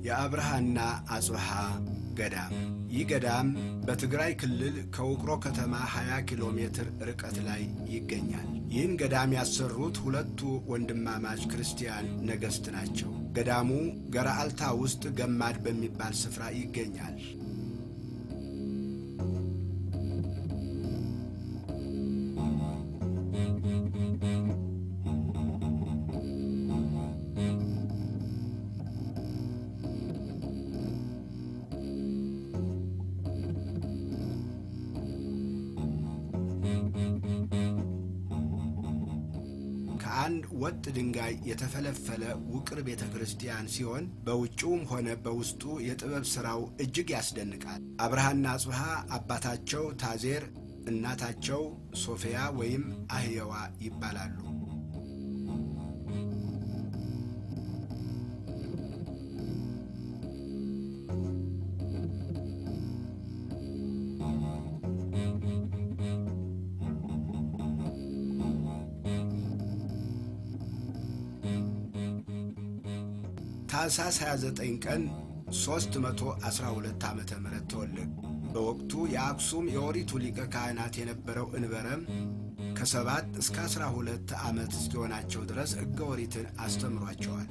የአብርሃና አጽብሃ ገዳም። ይህ ገዳም በትግራይ ክልል ከውቅሮ ከተማ 20 ኪሎ ሜትር ርቀት ላይ ይገኛል። ይህን ገዳም ያሰሩት ሁለቱ ወንድማማች ክርስቲያን ነገሥት ናቸው። ገዳሙ ገራአልታ ውስጥ ገማድ በሚባል ስፍራ ይገኛል። ከአንድ ወጥ ድንጋይ የተፈለፈለ ውቅር ቤተ ክርስቲያን ሲሆን በውጭውም ሆነ በውስጡ የጥበብ ሥራው እጅግ ያስደንቃል። አብርሃና አጽብሃ አባታቸው ታዜር፣ እናታቸው ሶፊያ ወይም አህየዋ ይባላሉ። ታኅሳስ 29 ቀን 312 ዓ ም ተወለዱ። በወቅቱ የአክሱም የኦሪቱ ሊቀ ካህናት የነበረው እንበረም ከሰባት እስከ ዐሥራ ሁለት ዓመት እስኪሆናቸው ድረስ ሕገ ኦሪትን አስተምሯቸዋል።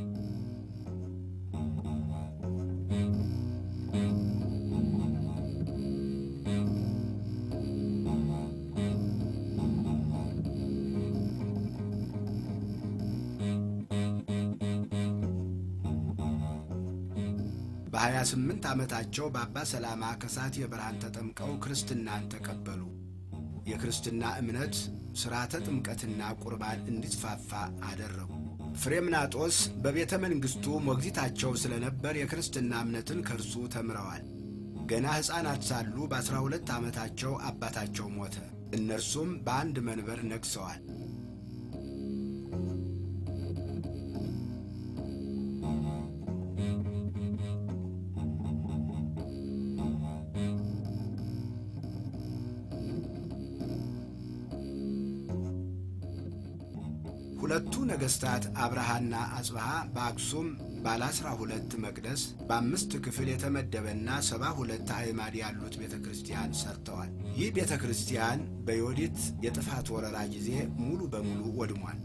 በ28 ዓመታቸው በአባ ሰላማ ከሳቴ ብርሃን ተጠምቀው ክርስትናን ተቀበሉ። የክርስትና እምነት ሥርዓተ ጥምቀትና ቁርባን እንዲስፋፋ አደረጉ። ፍሬምናጦስ በቤተ መንግሥቱ ሞግዚታቸው ስለነበር የክርስትና እምነትን ከእርሱ ተምረዋል። ገና ሕፃናት ሳሉ በዐሥራ ሁለት ዓመታቸው አባታቸው ሞተ። እነርሱም በአንድ መንበር ነግሠዋል። ሁለቱ ነገሥታት አብርሃና አጽብሃ በአክሱም ባለ አስራ ሁለት መቅደስ በአምስት ክፍል የተመደበና ሰባ ሁለት አዕማድ ያሉት ቤተ ክርስቲያን ሰርተዋል። ይህ ቤተ ክርስቲያን በዮዲት የጥፋት ወረራ ጊዜ ሙሉ በሙሉ ወድሟል።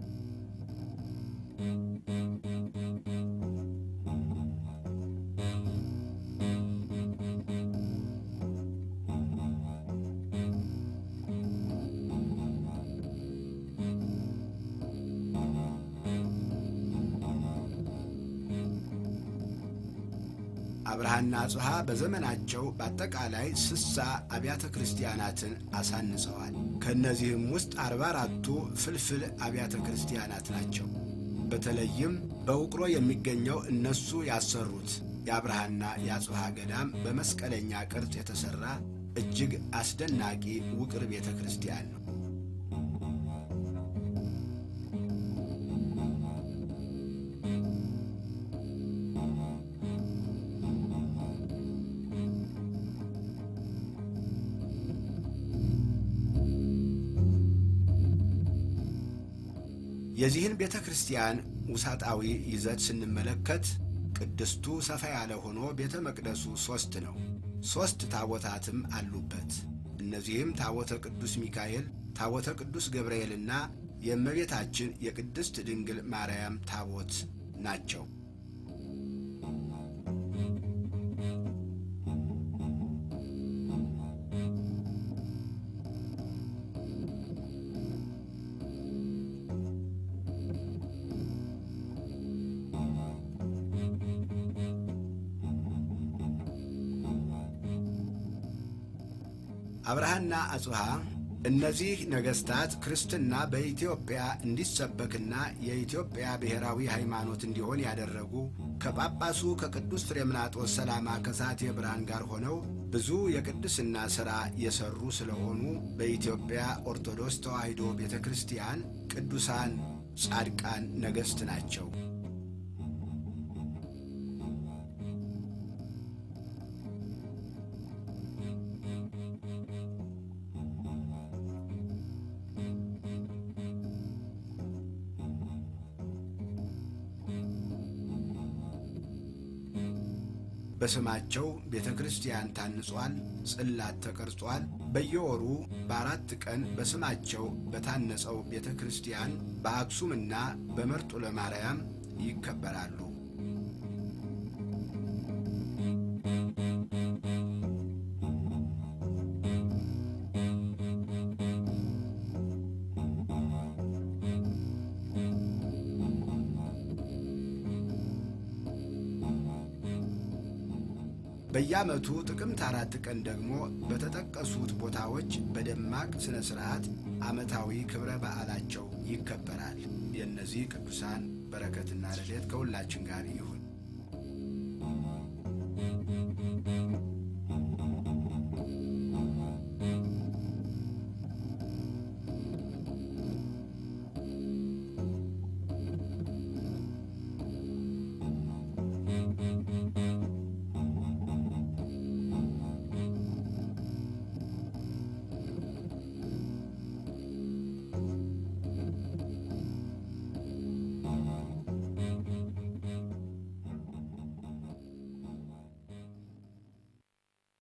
አብርሃና አጽብሃ በዘመናቸው በአጠቃላይ ስሳ አብያተ ክርስቲያናትን አሳንጸዋል። ከእነዚህም ውስጥ አርባ አራቱ ፍልፍል አብያተ ክርስቲያናት ናቸው። በተለይም በውቅሮ የሚገኘው እነሱ ያሰሩት የአብርሃና የአጽብሃ ገዳም በመስቀለኛ ቅርጽ የተሠራ እጅግ አስደናቂ ውቅር ቤተ ክርስቲያን ነው። የዚህን ቤተ ክርስቲያን ውሳጣዊ ይዘት ስንመለከት ቅድስቱ ሰፋ ያለ ሆኖ ቤተ መቅደሱ ሦስት ነው። ሦስት ታቦታትም አሉበት። እነዚህም ታቦተ ቅዱስ ሚካኤል፣ ታቦተ ቅዱስ ገብርኤልና የእመቤታችን የቅድስት ድንግል ማርያም ታቦት ናቸው። አብርሃና አጽብሃ እነዚህ ነገሥታት ክርስትና በኢትዮጵያ እንዲሰበክና የኢትዮጵያ ብሔራዊ ሃይማኖት እንዲሆን ያደረጉ ከጳጳሱ ከቅዱስ ፍሬምናጦስ ሰላማ ከሳቴ ብርሃን ጋር ሆነው ብዙ የቅድስና ሥራ የሠሩ ስለሆኑ በኢትዮጵያ ኦርቶዶክስ ተዋሕዶ ቤተ ክርስቲያን ቅዱሳን ጻድቃን ነገሥት ናቸው። በስማቸው ቤተ ክርስቲያን ታንጿል፣ ጽላት ተቀርጿል። በየወሩ በአራት ቀን በስማቸው በታነጸው ቤተ ክርስቲያን በአክሱምና በመርጦ ለማርያም ይከበራሉ። በየዓመቱ ጥቅምት አራት ቀን ደግሞ በተጠቀሱት ቦታዎች በደማቅ ሥነ ሥርዓት ዓመታዊ ክብረ በዓላቸው ይከበራል። የእነዚህ ቅዱሳን በረከትና ረድኤት ከሁላችን ጋር ይሁን።